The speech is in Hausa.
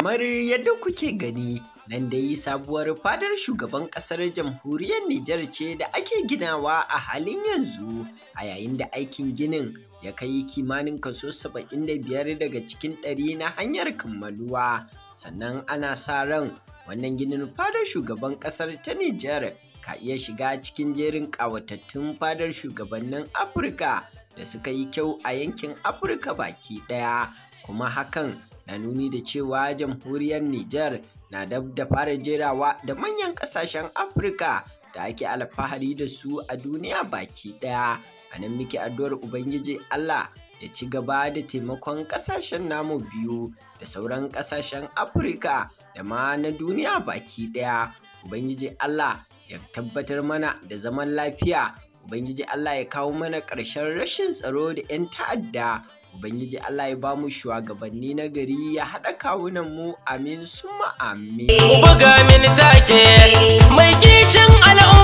Kamar yadda kuke gani nan dai sabuwar fadar shugaban ƙasar jamhuriyar Nijar ce da ake ginawa a halin yanzu a yayin da aikin ginin ya kai kimanin kaso 75 daga cikin ɗari na hanyar kammaluwa sannan ana sa ran wannan ginin fadar shugaban ƙasar ta Nijar ka iya shiga cikin jerin ƙawatattun fadar shugabannin Afirka da suka yi kyau a yankin Afirka baki ɗaya kuma hakan na nuni da cewa jamhuriyar Nijar na dab da fara jerawa da manyan ƙasashen Afirka da ake alfahari da su a duniya baki ɗaya. A nan muke addu'ar Ubangiji Allah ya ci gaba da taimakon ƙasashen namu biyu da sauran ƙasashen Afirka da ma na duniya baki ɗaya. Ubangiji Allah ya tabbatar mana da zaman lafiya. Ubangiji Allah ya kawo mana ƙarshen rashin tsaro da 'yan ta'adda. Ubangiji Allah ya bamu shugabanni na gari ya haɗa kawunan mu amin summa amin. Buga mini take mai kishin al'umma.